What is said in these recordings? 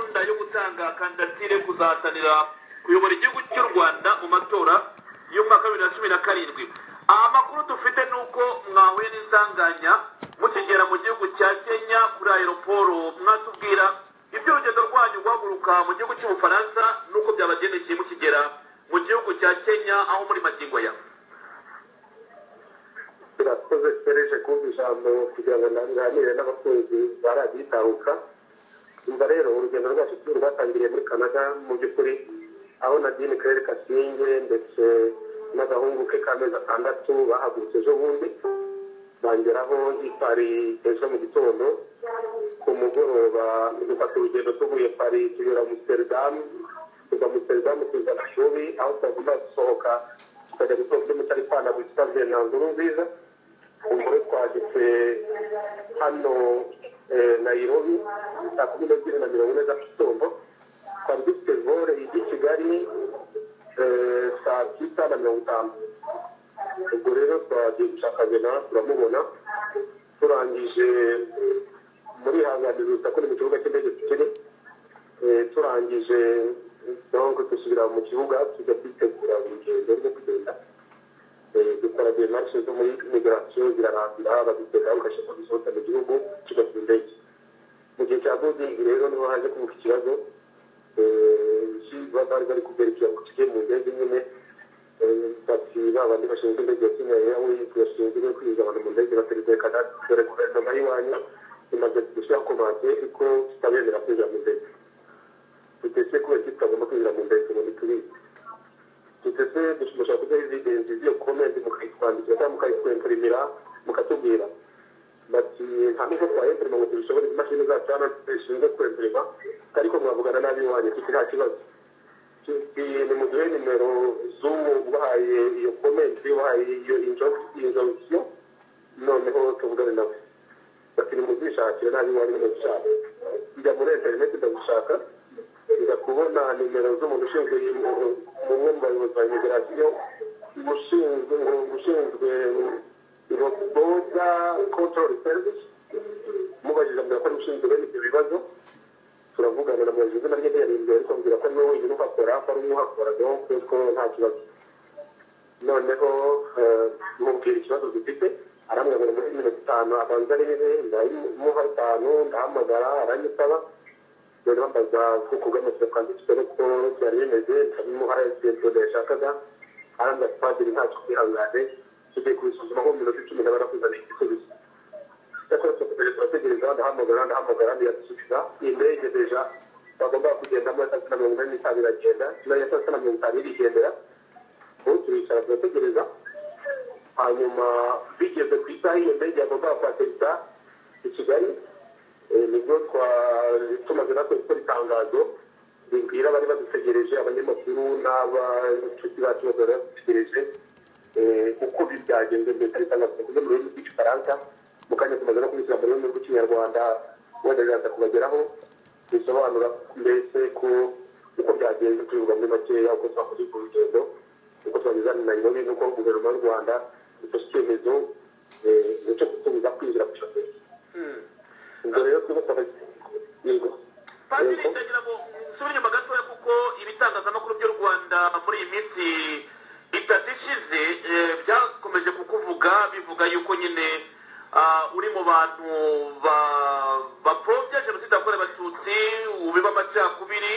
atanga kandidatire kuzahatanira kuyobora igihugu cy'u rwanda mu matora y'umwaka wa bibiri na cumi na karindwi amakuru dufite ni uko mwahuye n'insanganya mukigera mu gihugu cya kenya kuri aeroporo mwatubwira ibyo urugendo rwanyu guhaguruka mu gihugu cy'ubufaransa n'uko byabagendekeye mukigera mu gihugu cya kenya aho muri magingo ya birakoze tureje kumva ijambo kugira ngo naganire n'abakunzi ba radiyo itaruka umva rero urugendo rwacu rwatangiriye muri canada mu by'ukuri aho nadine karere kasinge ndetse n'agahungu ke k'amezi atandatu bahagurutse ejo bundi bangeraho pari ejo mu gitondo ku mugoroba dufata urugendo tuvuye pari tunyura amusiteridamu tuva amusiteridamu tuza gashubi aho twagomba gusohoka tukajya gutora kuri mutaripana witwa venanze nziza umugore twageze hano nayirobi saa kumi n'ebyiri na mirongo ine za gitondo twari dufite vore ijya i kigali saa sita na mirongo itanu ubwo rero twagiye gushaka vena turamubona turangije muri hanganira urusaku ni mu kibuga cy'indege tukiri turangije donko dusubira mu kibuga tujya kwitegura urugendo rwo kugenda dukora byo marishe zo muri migirasiyo zirarangira abadutega bagashaka kuzisohoka mu gihugu tujya ku ndege mu gihe cya godingi rero niho haje kuvuka ikibazo bari bari kuberekera ku kigiye mu ndege nyine bati ba bandi bashinzwe indege ya kenya airways bashinzwe kwinjiza abantu mu ndege bateretse kanada dore guverinoma y'iwanyu imaze gushyira komande ko kitabemera kwinjira mu ndege tutese kubera kitagomba kwinjira mu ndege ngo ntitubizi tutese dushobora kuduha evidensi z'iyo komenti mukayitwandikira cyangwa mukayitwempurimira mukatubwira bati nta n'ubwo twayempurima ngo tubishobore imashini zacu hano zishinzwe kwempurima ariko mwavugana nabi iwanyu tuti nta kibazo nimuduhe nimero z'uwo ubahaye iyo komenti ubahaye iyo injogisiyo noneho tuvugane nawe bati nimuzishakire nabi iwanyu nimudushaka njya muri interineti ndagushaka njya kubona nimero z'umuntu ushinzwe umwe mu bayobozi ba imigirasiyo ushinzwe ushinzwe boda control service mubajije ambwira ko n'ushinzwe bene ibyo bibazo turavugana na mubaje izina rye ntiyarindwe ariko ambwira ko niwe wenyine uhakora ko ari umuhakora donc ko nta kibazo noneho mubwira ikibazo dufite arambwira ngo muri mirongo itanu abanza arebe ndamuha itanu ndahamagara aranyitaba rero bambaza ubwoko bw'amasoko anditswe n'uko byari bimeze ndabimuha ibyo yashakaga arambwira padiri ntacyo kwihangane tugiye kubisuzuma nko mu minota icumi na barakuzaniye igisubizo cyakora twakomeje turategereza ndahamagara ndahamagara ndiyasubiza iyi ndege deja bagomba kugendamo ya saa sita na mirongo ine n'itanu iragenda nayo ya saa sita na mirongo itanu irigendera ubu turicara turategereza hanyuma bigeze ku isaha iyo ndege yagombaga kuhatereka i kigali nibwo tumaze natwe gukora itangazo ribwira abari badutegereje abanyamakuru n'abashuti bacu bose bari badutegereje uko byagenze mbere kandi itangazo dukoze mu rurimi rw'igifaransa mu kanya tumaze no kubishyira mu rurimi rw'ikinyarwanda wenda biraza kubageraho bisobanura mbese ko uko byagenze tubivuga muri makeya uko twakoze urwo rugendo uko twageze hano nayirobi n'uko guverinoma y'u rwanda ifashe icyemezo cyo gutubuza kwinjira ku ishuri ubwo rero twibuka yego padiri ndagira ngo nsubire inyuma gatoya kuko ibitangazamakuru by'u rwanda muri iyi minsi itatu ishize byakomeje kukuvuga bivuga yuko nyine uri mu bantu bapfobya jenoside yakorewe abatutsi ubiba amacakubiri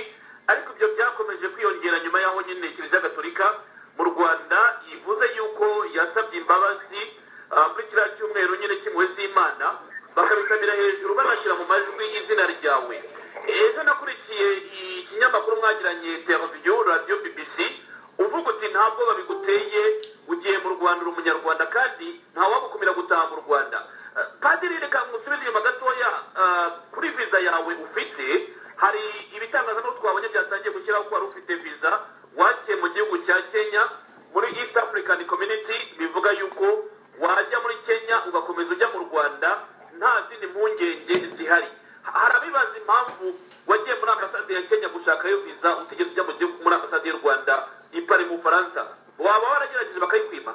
ariko ibyo byakomeje kwiyongera nyuma y'aho nyine kiliziya gatolika mu rwanda ivuze yuko yasabye imbabazi kuri kiriya cyumweru nyine cy'impuhwe z'imana bakabisabira hejuru banashyira mu majwi izina ryawe ejo nakurikiye ikinyamakuru mwagiranye televiziyo radiyo bbc uvuga uti ntabwo babiguteye ugiye mu rwanda uri umunyarwanda kandi ntawagukumira gutaha mu rwanda padiri reka ngusubize inyuma gatoya kuri viza yawe ufite hari ibitangazamakuru twabonye byatangiye gushyiraho ko wari ufite viza wakiye mu gihugu cya kenya muri east african community bivuga yuko wajya muri kenya ugakomeza ujya mu rwanda nta zindi mpungenge zihari hari abibaza impamvu wagiye muri ambasade ya kenya gushakayo viza utigeze ujya mu gihugu muri ambasade y'u rwanda ipari mu bufaransa waba waragerageje bakayikwima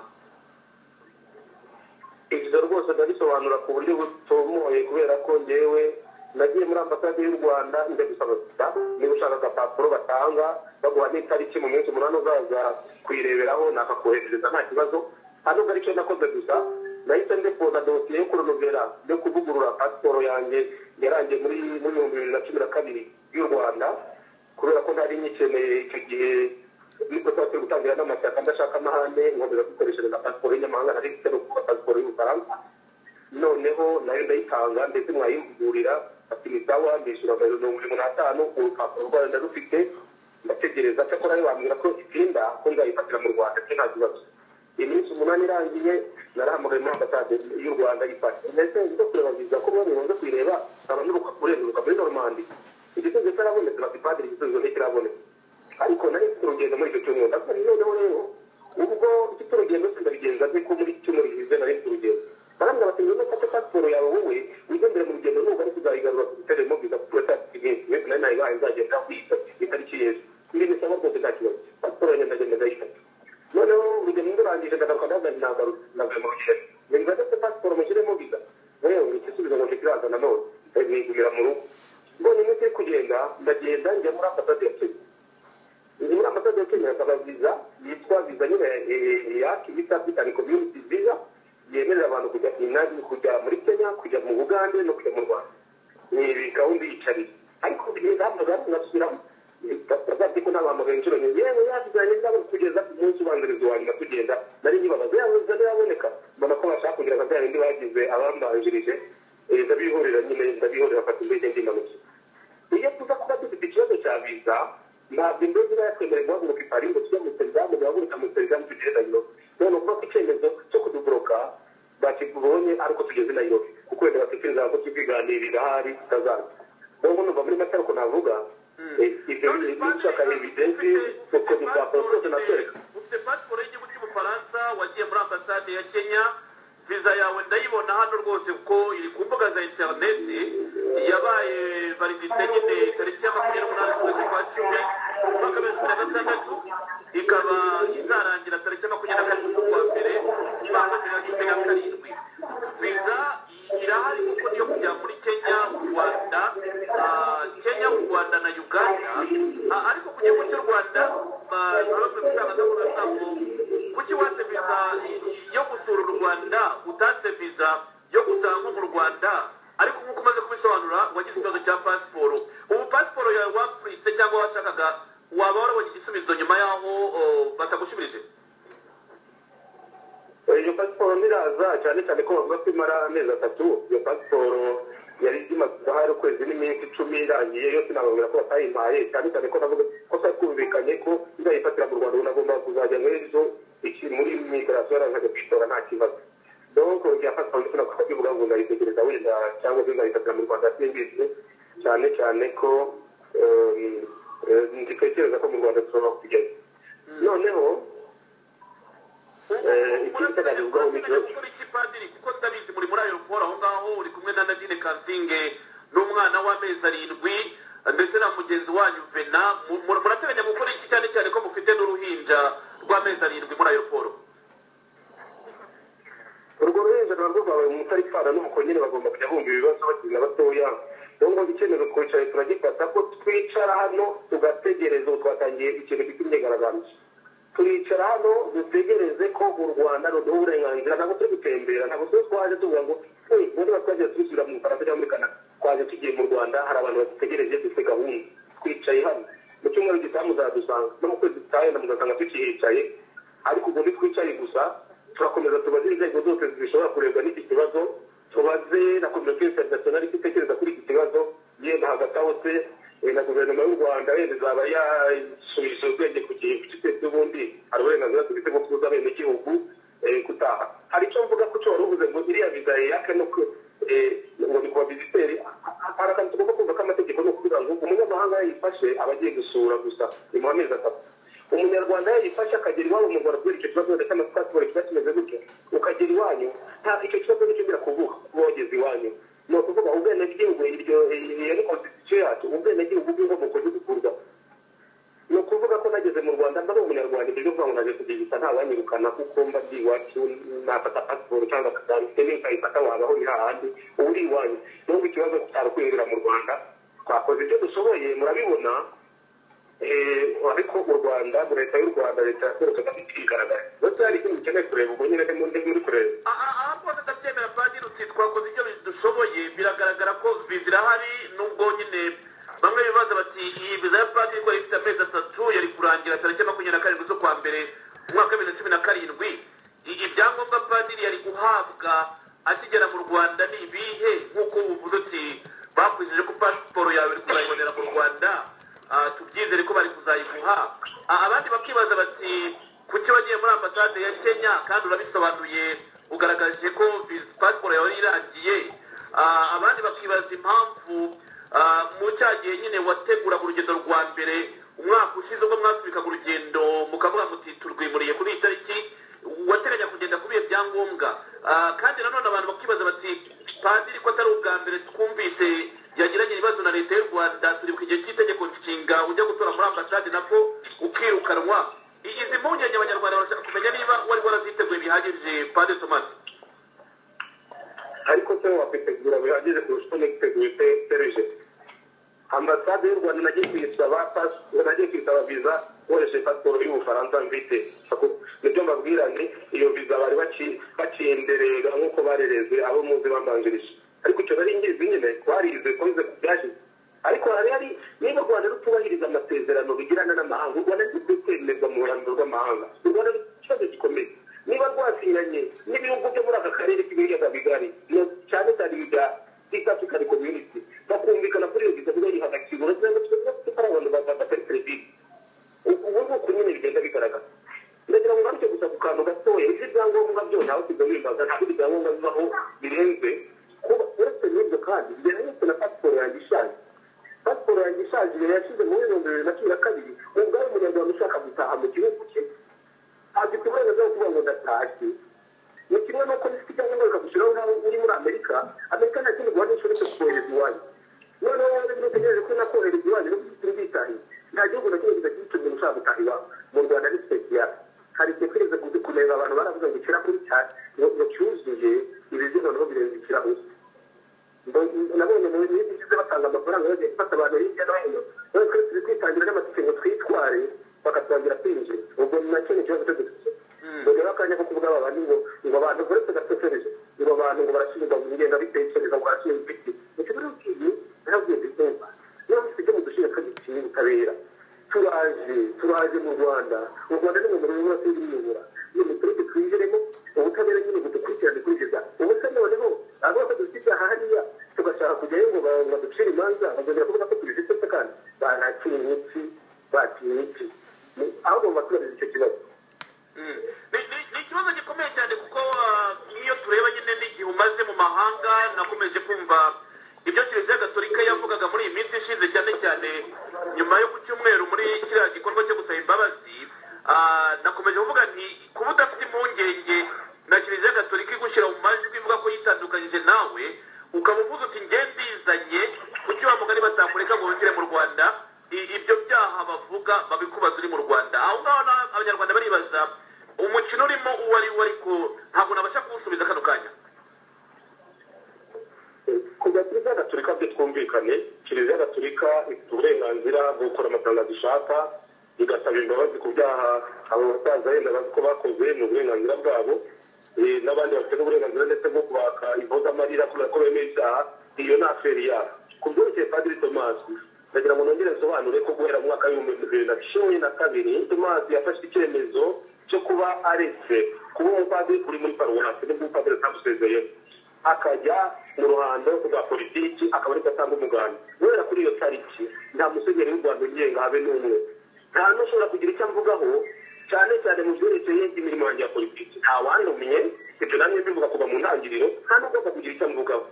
ibyo rwose ndabisobanura ku buryo butomoye kubera ko ngewe nagiye muri muri ambasade y'u rwanda njya gusaba sida niba ushaka agapapuro batanga baguha n'itariki mu minsi umunani uzaza kuyireberaho nakakoherereza nta kibazo hano ari cyo nakoze gusa nahise ndepoza dosiye yo kuronovera yo kuvugurura pasiporo yanjye yarangiye muri muri ibihumbi bibiri na cumi na kabiri y'u rwanda kubera ko nari nyikeneye icyo gihe niko twari gutangira n'amashyaka ndashaka amahane nkomeza gukoreshereza pasiporo y'inyamahanga nari mfite no kuba pasiporo y'ubufaransa noneho nayo ndayitanga ndetse mwayivugurira ati ni sawa ndishyura amayero mirongo irindwi n'atanu urupapuro rwayo ndarufite ndategereza cyakora nayo bambwira ko itinda ko nzayifatira mu rwanda cyo nta kibazo iminsi umunani irangiye narahamagaye muri ambasade y'u rwanda ifashe ndetse nzo kureba viza ko bamwe baza kuyireba abantu urenguruka muri normandi igisubizo cyarabonetse bati padiri igisubizo ntikirabonetse ariko nari mfite urugendo muri icyo cyumweru ndakora noneho rero ubwo mfite urugendo sindabigenza nzi ko muri icyumweru gishize nari mfite urugendo barambwira bati ngwino fate pasiporo yawe wowe wigendere mu rugendo nuba ariko uzayigarura ku giteremo biza kuba tariki nyinshi mbese nayo nayibaye nzagenda kuyita itariki y'ejo ibi bisaba rwose nta kibazo pasiporo yanjye ndagenda ndayifata noneho urugendo ndurangije ndagaruka ndazanye nagarutse nagaruye mu rugendo nimba ndetse pasiporo mushyiremo biza rero igisubizo ngo ntikiraza nanone ndayigumira mu rugo mbonye iminsi iri kugenda ndagenda njya muri ambasade ya kenya ndi muri ambasade ya kenya nkaba viza yitwa viza nyine yaki yitwa african community visa yemerera abantu kujya inani kujya muri kenya kujya mu bugande no kujya mu rwanda ni gahunda yicariye ariko bigenda hano gato ngasubiramo bazabye ko nabahamagaye inshuro nyinshi yewe yazizanye nabo kugeza ku munsi ubanziriza wa nyuma tugenda nari nyibabaza yabuze ntiyaboneka mbona ko bashaka kugira ngo bindi bagize abambanjirije ndabihorera nyine ndabihorera mfata indege ndimanutse iyo tuza kuba dufite ikibazo cya viza ntabwo indege iba yakwemereye guhaguruka i paris ngo tujye mu serizamu duhaguruka mu serizamu tugenda nyuma none kuba ko icyemezo cyo kuduburoka bakibonye ariko tugeze nayirobi kuko wenda batekereza ko tukiganirira ahari tutazaza rero numva muri make ariko navuga ibyo nshaka evidensi uko dupapuro twose natwereka ufite pasiporo y'igihugu cy'ubufaransa wagiye muri ambasade ya kenya viza yawe ndayibona hano rwose kuko iri ku mbuga za interineti yabaye validite nyine tariki ya makumyabiri n'umunani z'ukwezi kwa cumi umwaka w'ibihumbi bibiri na gatandatu ikaba izarangira tariki makumyabiri na karindwi z'ukwa mbere makumyabiri na cumi na karindwi viza irahari kuko niyo kujya muri kenya u rwanda ah, kenya u rwanda na uganda Ah, ariko ku gihugu cy'u rwanda barabaza gutangazamakuru ngo kuki watse viza yo gusura u rwanda utatse viza yo gutaha nko mu rwanda ariko nk'uko umaze kubisobanura wagize ikibazo cya pasiporo ubu pasiporo yawe wapuritse cyangwa washakaga waba warabonye igisubizo nyuma y'aho oh, batagushubirije iyo pasiporo ntiraza cyane cyane ko bavuga ko imara amezi atatu iyo pasiporo yari imaze hari ukwezi n'iminsi icumi irangiye yose nababwira ko batayimpaye cyane cyane ko navuga ko twari twumvikanye ko nzayifatira mu rwanda ubu nagomba kuzajya muri zo iki muri migarasiyo yarangaga kwitora nta kibazo donc igihe pasiporo ndetse nako ndabivuga ngo ndayitegereza wenda cyangwa se nzayifatira mu rwanda simbizi cyane cyane ko em, eh, nditekereza ko mu rwanda dushobora kugeza noneho eh, ikindi nabivugaho ni ikibazo padiri kuko ndabizi muri muri ayo raporo aho ngaho uri kumwe na nadine kansinge n'umwana w'amezi arindwi ndetse na mugenzi wanyu vena Mu- mu- murateganya gukora iki cyane cyane ko mufite n'uruhinja rw'amezi arindwi muri ayo raporo urwo ruhinja ruba rwabaye umutarifana n'uko nyine bagomba kujya bumva ibibazo bakiri na batoya rero ngo icyemezo twicaye turagifata ko twicara hano tugategereza ubu twatangiye ikintu gifite imyigaragambyo turicara hano dutegereze ko u rwanda ruduha uburenganzira ntabwo turi gutembera ntabwo turi twaje tuvuga ngo "Eh, ubundi twagiye tubisubira mu bufaransa cyangwa muri kanada twaje tugiye mu rwanda hari abantu badutegereje dufite gahunda twicaye hano mu cyumweru gitaha muzadusanga no mu kwezi gutaha yenda mugasanga tukihicaye ariko ubu ntitwicaye gusa turakomeza tubaze inzego zose zishobora kurebwa n'iki kibazo tubaze na komisiyo interinasiyonari icyo itekereza kuri iki kibazo yenda hagati aho se eh, na guverinoma y'u rwanda wenda izaba yasubije ubwenge ku gihe gitetse ubundi hari uburenganzira dufite bwo kuza abenegihugu eh, gutaha hari icyo mvuga ko cyo wari uvuze ngo iriya viza yaka no ku- eh, ngo ni ku baviziteri hari akantu tugomba kumva k'amategeko ni ukuvuga ngo umunyamahanga yayifashe aba agiye gusura gusa ni mu amezi atatu umunyarwanda yayifashe akagera iwabo mu rwanda kubera icyo kibazo ndetse na pasiporo kiba kimeze gutyo ukagera iwanyu nta icyo kibazo nicyo birakuvuga kuba wageze iwanyu ni ukuvuga ubwenegihugu iryo iyo ni konstitusiyo yacu ubwenegihugu bw'inkomoko y'urugurwa ni ukuvuga ko nageze mu rwanda mba ari umunyarwanda ibyo kuvuga ngo naje kugigita ntawanyirukana kuko mba ndi iwacu nafata pasiporo cyangwa akadante nikayifata wabaho ni hahandi ubu uri iwanyu nubwo ikibazo cyari kwinjira mu rwanda twakoze ibyo dushoboye murabibona ariko u rwanda leta y'u rwanda leta yakorewe kagame ikigaragara ndetse hari ikintu ukeneye kureba ubwo nyine muri kureba aha rwose ndabyemera padiri uti twakoze ibyo dushoboye biragaragara ko bizirahari nubwo nyine bamwe bibaza bati iyi viza ya padiri ko ifite amezi atatu yari kurangira tariki makumyabiri na karindwi z'ukwa mbere umwaka wa bibiri na cumi na karindwi ibyangombwa padiri yari guhabwa akigera mu rwanda ni ibihe nk'uko uvuze uti bakwizije ko pasiporo yawe uri kuzayibonera mu rwanda tubyizere ko bari kuzayiguha abandi bakibaza bati kuki wagiye muri ambasade ya kenya kandi urabisobanuye ugaragaje ko pasiporo yawe irangiye abandi bakibaza impamvu mu cya gihe nyine wateguraga urugendo rwa mbere umwaka ushize ubwo mwasubikaga urugendo mukavuga muti turwimuriye kuri iyi tariki wateganya kugenda kuri iyo byangombwa kandi nanone abantu bakibaza bati padiri ko atari ubwa mbere twumvise yagiranye ibibazo na leta y'u rwanda turi ku gihe cy'itegeko nshinga ujya gutora muri ambasade nabwo ukirukanwa izi mpungenge abanyarwanda barashaka kumenya niba wari waraziteguye bihagije padiri tomasi ariko se wakwitegura bihagije kurusha uko niteguye tereje ambasade y'u rwanda nagiye kuyisaba nagiye kuyisaba viza nkoresheje pasiporo y'ubufaransa mfite nibyo mbabwira ni iyo viza bari bakinderega nk'uko barerezwe abo muzi bambanjirije ariko icyo nari ngizi nyine twarize twahize ku byashize ariko hari hari niba u rwanda rutubahiriza amasezerano rugirana n'amahanga u rwanda rufite kwemererwa mu ruhando rw'amahanga u rwanda rufite ikibazo gikomeye niba rwasinyanye n'ibihugu byo muri aka karere k'ibiyaga bigari cyane cyane ibya east african community bakumvikana kuri iyo viza kuba yiha agaciro urabona ko tugomba gufata abantu batari serivisi ubu ni uku nyine bigenda bigaragara ndagira ngo ngaruke gusa ku kantu gatoya ibyo ibyangombwa byo ntawe tugamimbaza ntabwo ibyangombwa bibaho birenze kuba uretse n'ibyo kandi bigera nyine na pasiporo yanjye ishaje pasiporo yanjye ishaje yari yashyize muri mirongo irindwi na cumi na kabiri ubu ubwawe umunyarwanda ushaka gutaha mu gihugu cye afite uburenganzira bwo kuvuga ngo ndatashye ni kimwe n'uko bifite icyangombwa bikagushyiraho nk'aho uri muri amerika amerika nta kindi guhana inshuro cyo kohereza iwanyu noneho wowe ntutegereje ko nakohereza iwanyu no gufite ubwitange nta gihugu na kimwe kidafite umuntu ushaka gutaha iwawe mu rwanda ni special hari igihe twigeze kureba abantu baravuga ngo ikira kuri cyane ngo cyuzuye ibizina nabo birenze ikirahuri nabonye mu bihugu bigize batanga amafaranga bagiye gufata abantu hirya no hino none twese turi kwitangira n'amatike ngo twitware bakatwangira kwinjira ubwo ni nacyo ni ikibazo cyo dufite ngo rero akanya ko kuvuga aba bantu ngo ngo abantu uretse gatekereje ngo abantu ngo barashinjwa mu ngenda bitekereza ngo barashinjwa ibiti nicyo rero ugiye narabwiye ndikunda niba mufite ibyo mudushinja twagiciye ubutabera turaje turaje mu rwanda u rwanda ni mu murimo wose w'ibiyobora ni umuturage twinjiremo ubutabera nyine budukurikirane kurikiza ubuse noneho abose dufite ibyaha hariya tugashaka kujyayo ngo baducire imanza bakongera kuvuga ko tubifite se kandi banakiye imitsi bakiye imitsi aho bagomba kubariza icyo kibazo ni ikibazo gikomeye cyane kuko nk'iyo tureba nyine n'igihe umaze mu mahanga nakomeje kumva ibyo kiliziya gatolika yavugaga muri iyi minsi ishize cyane cyane nyuma yo ku cyumweru muri kiriya gikorwa cyo gusaba imbabazi nakomeje kuvuga nti kuba udafite impungenge na kiliziya gatolika igushyira mu majwi ivuga ko yitandukanyije nawe ukaba uvuze uti nge ndizanye kuki wa mugari batamureka ngo winjire mu rwanda ibyo byaha bavuga babikubaza uri mu rwanda aho ngaho abanyarwanda baribaza umukino urimo uwo ari wo ariko ntabwo nabasha kuwusubiza kano kanya kiliziya gatolika byo twumvikane kiliziya gatolika ifite uburenganzira bwo gukora amafaranga dushaka igasaba imbabazi ku byaha abo basaza yenda bazi ko bakoze ni uburenganzira bwabo n'abandi bafite n'uburenganzira ndetse bwo kubaka impozamarira kubera ko bemeye ibyaha iyo ni aferi yabo ku byerekeye padiri tomasi ndagira ngo nongere nsobanure ko guhera mu mwaka w'ibihumbi bibiri na cumi na kabiri tomasi yafashe icyemezo cyo kuba aretse kuba umupadiri uri muri paruwasi nibwo umupadiri atamusezeyeho akajya mu ruhando rwa politiki akaba ariko atanga umuganda guhera kuri iyo tariki nta musenyeri w'u rwanda ugenga habe n'umwe nta n'ushobora kugira icyo amvugaho cyane cyane mu byerekeye imirimo yanjye ya politiki nta wandumiye ibyo namwe mbivuga kuva mu ntangiriro nta n'ugomba kugira icyo amvugaho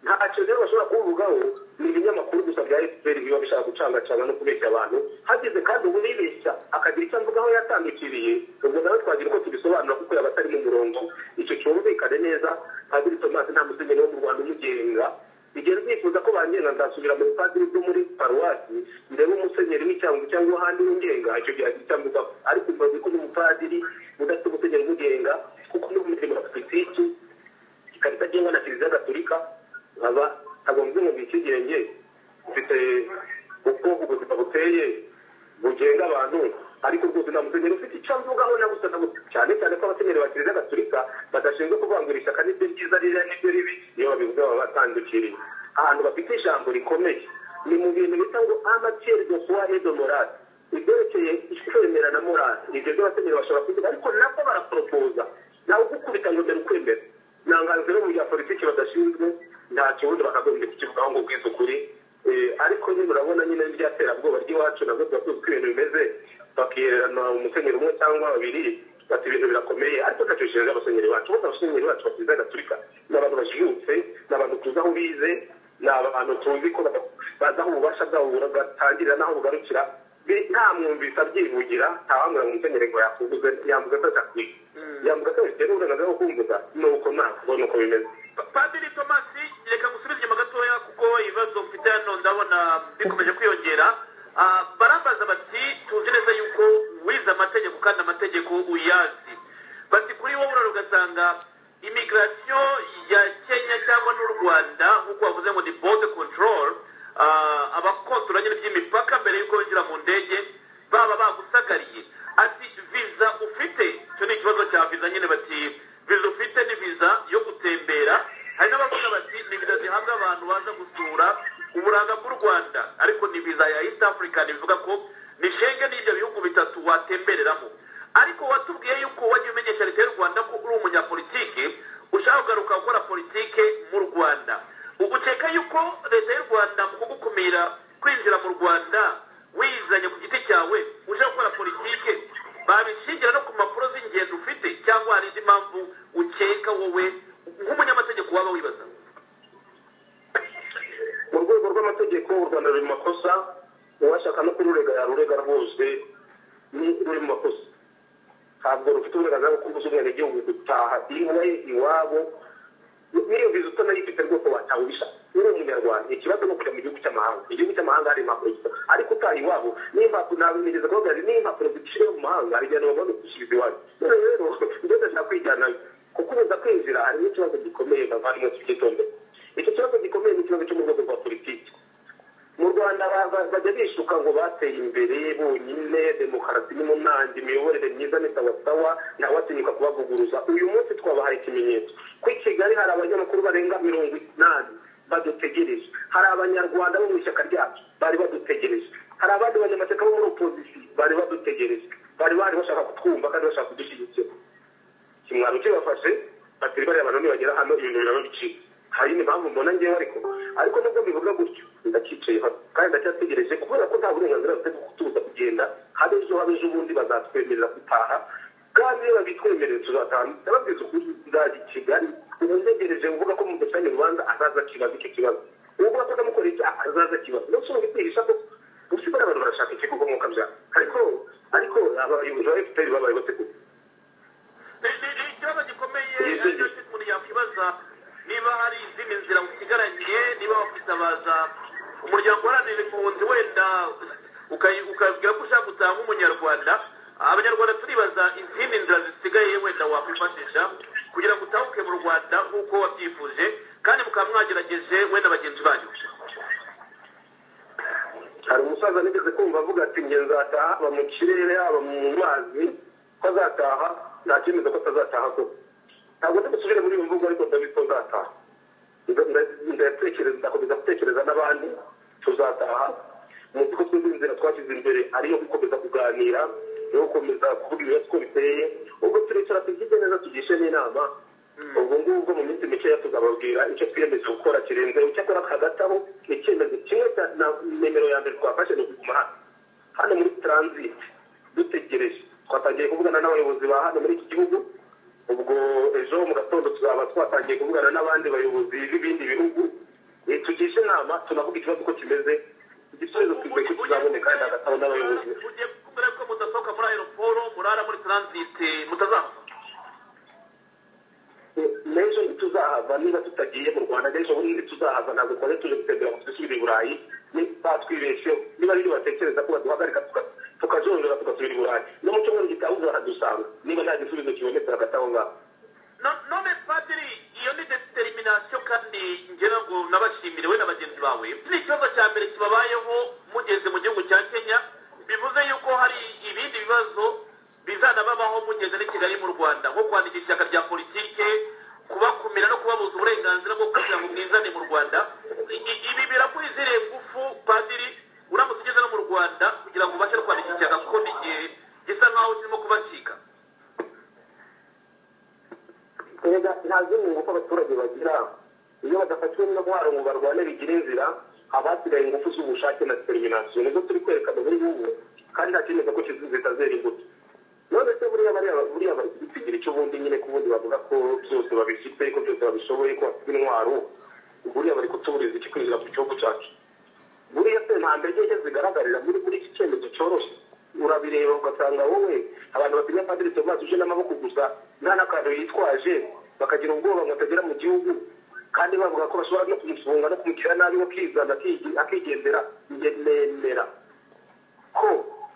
ntacyo rero bashobora kubivugaho ni ibinyamakuru gusa bya efuperi biba bishaka gucangacanga no kubeshya abantu hageze kandi ubu yibeshya akagira icyo avugaho yatandukiriye ubwo nawe twagira uko tubisobanura kuko yaba atari mu murongo icyo cyumvikane neza padiri tomasi nta musenyeri wo mu rwanda umugenga bigera byifuza ko bangira ngenga nzasubira mu padiri bwo muri paruwasi ndebe umusenyeri w'icyangwa cyangwa ahandi w'ingenga icyo gihe agitambuka ariko mbaze ko umupadiri udafite umusenyeri w'ingenga kuko no mu mirimo ya politiki ikarita agenga na kiliziya gaturika nkaba agombye ngo bikigenge mfite ubwoko ubuzima buteye bugenga abantu ariko rwose nta musenyeri ufite icyo avugaho na gusa cyane cyane ko abasenyeri ba kiliziya gaturika badashinzwe kuvangurisha ishyaka n'ibyo byiza ririya n'ibyo ribi niyo babivuze baba batandukiriye ahantu bafite ijambo rikomeye ni mu bintu bita ngo amatiere de soi et de morale ibyerekeye kwemera na morale ibyo byo abasenyeri bashobora kuvuga ariko nabwo baraporopoza nawe ugukubita ngo mbere ukwemera ntangazo rero mu bya politiki badashinzwe nta kibuno bakagombye kukivugaho ngo ubwize ukuri ariko nyine urabona nyine rya terabwoba ry'iwacu nabwo tuba tuzi ko ibintu bimeze bakihererana umusenyeri umwe cyangwa babiri bati ibintu birakomeye ariko ntacyo bishinzwe abasenyeri bacu bose abasenyeri bacu bakiza gaturika ni abantu bajijutse ni abantu tuzi aho bize ni abantu tuzi ko bazi aho ububasha bwabo bugatangirira n'aho bugarukira nta mwumvise abyivugira ntawamwira mu musenyeri ngo yakuguze yambuze ko adakwiye yambuze ko bifite n'uburenganzira bwo kumbuza ni uko nta kubona uko bimeze padiri tomasi reka gusubiza inyuma gatoya kuko ibibazo mfite hano ndabona bikomeje kwiyongera barambaza bati tuzi neza yuko wize amategeko kandi amategeko uyazi bati kuri wowe urara ugasanga imigirasiyo ya kenya cyangwa n'u rwanda nk'uko bavuze ngo ni bode control abakontora nyine by'imipaka mbere y'uko binjira mu ndege baba bagusagariye ati viza ufite icyo ni ikibazo cya viza nyine bati viza ufite ni viza yo gutembera hari n'abavuga bati ni viza zihabwa abantu baza gusura uburanga bw'u rwanda ariko ni viza ya east africa bivuga ko ni shenge n'ibyo bihugu bitatu watembereramo ariko watubwiye yuko wajya umenyesha leta y'u rwanda ko uri umunyapolitike ushaka kugaruka gukora politike mu rwanda ugukeka yuko leta y'u rwanda mu kugukumira kwinjira mu rwanda wizanye ku giti cyawe uje gukora politike babishingira no ku mpapuro z'ingendo ufite cyangwa hari indi mpamvu ukeka wowe nk'umunyamategeko waba wibaza mu rwego rw'amategeko u rwanda ruri mu makosa uwashaka no kururega yarurega rwose ni ruri mu makosa ntabwo rufite uburenganzira bwo kubuza umwenegihugu gutaha iwe iwabo n'iyo viza utanayifite rwose wataha ubishaka uri umunyarwanda ikibazo ni ukujya mu gihugu cy'amahanga igihugu cy'amahanga hari impapuro zisa ariko utaha iwabo n'impapuro nabimenyereza kuvuga ni n'impapuro ziciwe mu mahanga hari igihe nabona gushyiriza iwacu none rero ibyo ndashaka kwijyanayo kuko ubuza kwinjira harimo ikibazo gikomeye bavandimwe tubyitondere icyo kibazo gikomeye ni ikibazo cyo mu rwego rwa politiki mu rwanda bajya bishuka ngo bateye imbere bonyine demokarasi irimo ntange imiyoborere myiza ni sawasawa nawe atinyuka kubavuguruza uyu munsi twabahaye ikimenyetso ko i kigali hari abanyamakuru barenga mirongo inani badutegereje hari abanyarwanda bo mu ishyaka ryacu bari badutegereje hari abandi banyamateka bo muri opozisiyo bari badutegereje bari bari bashaka kutwumva kandi bashaka kudushyigikira kimwaro kibafashe batari bariya abantu nibagera hano ibintu biraba bicika hari indi mpamvu mbona ngewe ariko ariko nubwo mbivuga gutyo ndakicaye kandi ndacyategereje kubera ko nta burenganzira bafite bwo kutuza kugenda habe ejo habe ejo ubundi bazatwemerera gutaha kandi iyo babitwemereye tuzataha ndababwiza ukuri nzaza i kigali umuntegereje uvuga ko mu ducanye urubanza azaza akibaza icyo kibazo uvuga ko ndamukoreye icyo azaza akibaza ndetse ubu bitihisha ko usigaye abantu barashaka ikigukomoka bya ariko ariko abayobozi ba efuperi babaye bateguye ikibazo gikomeye aricyo umuntu yakwibaza niba hari izindi nzira usigaranye niba wakwitabaza umuryango uharanira impunzi wenda ukabwira ko ushaka gutaha nk'umunyarwanda abanyarwanda turibaza izindi nzira zisigaye wenda wakwifashisha kugira ngo utahuke mu rwanda nk'uko wabyifuje kandi mukaba mwagerageje wenda bagenzi banyu hari umusaza nigeze kumva avuga ati nge nzataha haba mu kirere haba mu mazi ko azataha nta cyemeza ko atazataha koko ntabwo ndi busubire muri iyo mvugo ariko ndabiko nzataha ndatekereza ndakomeza gutekereza n'abandi tuzataha mu duko tw'inzira twashyize imbere ariyo gukomeza kuganira yo gukomeza kuvuga ibibazo uko biteye ubwo turicara tugirye neza tugishe n'inama ubwo ngubwo mu minsi mikeya tuzababwira icyo twiyemeje gukora kirenze icyakora hagataho ni icyemezo kimwe cya nimero ya mbere twafashe ni ukuguma hano hano muri transit dutegereje twatangiye kuvugana n'abayobozi ba hano muri iki gihugu ubwo ejo mu gatondo tuzaba twatangiye kuvugana n'abandi bayobozi b'ibindi bihugu tugishe inama tunavuga ikibazo uko kimeze igisubizo kigoye ko kizaboneka kandi hagataho n'abayobozi ugiye kumbwira ko mudasohoka muri aeroporo murara muri taransite mutazahava n'ejo ntituzahava niba tutagiye mu rwanda n'ejo bundi ntituzahava ntabwo twari tuje gutembera ngo twisubire i burayi batwibeshye niba ari ibyo batekereza ko baduhagarika tukazorora tugasubira i burayi n'umucyumweru gitabuze baradusanga niba nta gisubizo kibonetse hagati aho ngaho none padiri iyo ni determination kandi ngira ngo nabashimire we na bagenzi bawe iki ni ikibazo cya mbere kibabayeho mugeze mu gihugu cya kenya bivuze yuko hari ibindi bibazo bizanababaho mugeze n'i kigali mu rwanda nko kwandikisha ishyaka rya politike kubakumira no kubabuza uburenganzira bwo kugira ngo mwizane mu rwanda I- ibi birakwizihiye ngufu padiri uramutse ugeze no mu rwanda kugira ngo ubashe no kwandikisha ishyaka kuko ni igihe gisa nk'aho kirimo kubacika erega nta zindi ngufu abaturage bagira iyo badafatiwe n'intwaro ngo barwane bigira inzira abasigaye ingufu z'ubushake na determination nizo turi kwerekana muri ubu kandi nta cyemeza ko kizi- zitazera imbuto none se buriya bariya buriya bari kubitsigira icyo bundi nyine ko ubundi bavuga ko byose babifite ko byose babishoboye ko bafite intwaro buriya bari kutuburiza iki kwinjira mu gihugu cyacu buriya se nta mbere nke zigaragarira muri muri iki cyemezo cyoroshye urabireba ugasanga wowe abantu batinya padiri tomas uje n'amaboko gusa nta n'akantu yitwaje bakagira ubwoba ngo atagera mu gihugu kandi bavuga ko bashobora no kumufunga no kumugira nabi akizana akigendera njye nemera ko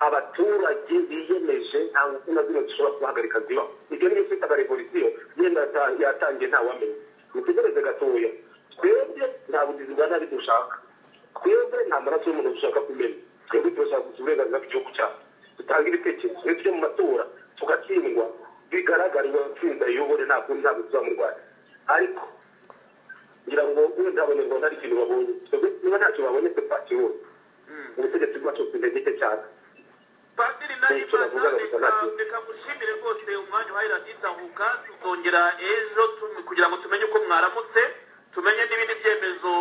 abaturage biyemeje nta ngufu na zimwe zishobora kubahagarika ziba ibyo niyo twitaga revolisiyo yenda yata- yatangiye ntawamenya mutegereze gatoya twebwe nta bugizi bwa nabi dushaka twebwe nta maraso y'umuntu dushaka kumena twebwe turashaka gusa uburenganzira bw'igihugu cyacu dutanga ibitekerezo iyo tujya mu matora tugatsindwa bigaragara iyo tsinda yiyobore nta kundi ntabwo tuba mu rwanda ariko ngira ngo wenda abanyarwanda hari ikintu babonye twebwe niba ntacyo babonetse twakibonye ubutegetsi bwacu bufite intege cyane padiri Ni icyo bavuga gusa narimana nabyo. reka gushimire rwose umwanya uhaye radiyo itahuka tuzongera ejo tu- kugira ngo tumenye uko mwaramutse tumenye n'ibindi byemezo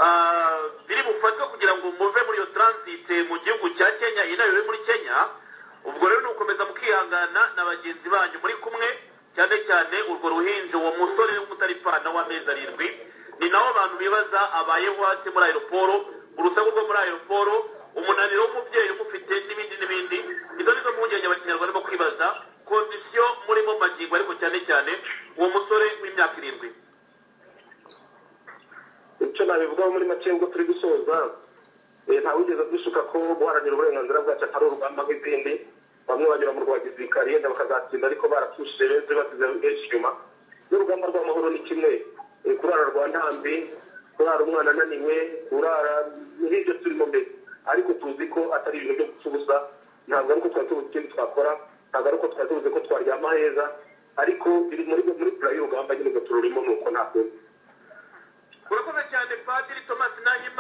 ah, biri bufatwe kugira ngo muve muri iyo taransite mu gihugu cya kenya inayo yo muri kenya ubwo rero ni ugukomeza mukihangana na bagenzi banyu muri kumwe cyane cyane urwo ruhinja uwo musore w'umutaripana w'amezi arindwi ni nabo abantu bibaza abayeho hasi muri aeroporo urusaku rwo muri aeroporo umunaniro w'umubyeyi umufite n'ibindi n'ibindi izo ni zo mpungenge abakinyarwanda barimo kwibaza kondisiyo murimo magingo ariko cyane cyane uwo musore w'imyaka irindwi icyo nabivugaho muri make ubwo turi gusoza eh, nta wigeze dushuka ko guharanira uburenganzira bwacu atari urugamba nk'izindi bamwe banyura mu rwa gisirikare yenda bakazatsinda ariko barapfushije benshi basize benshi inyuma n'urugamba rw'amahoro ni kimwe Eh, kurara rwa ntambi kurara umwana ananiwe kurara n'ibyo turimo mbere ariko tuzi ko atari ibintu byo gupfa ubusa ntabwo ari uko twari tubuze ikindi twakora ntabwo ari uko twari tubuze ko twaryama heza ariko biri muri muri pura y'urugamba nyine ngo tururimo ni uko nta kundi urakoze cyane padiri thomas nahima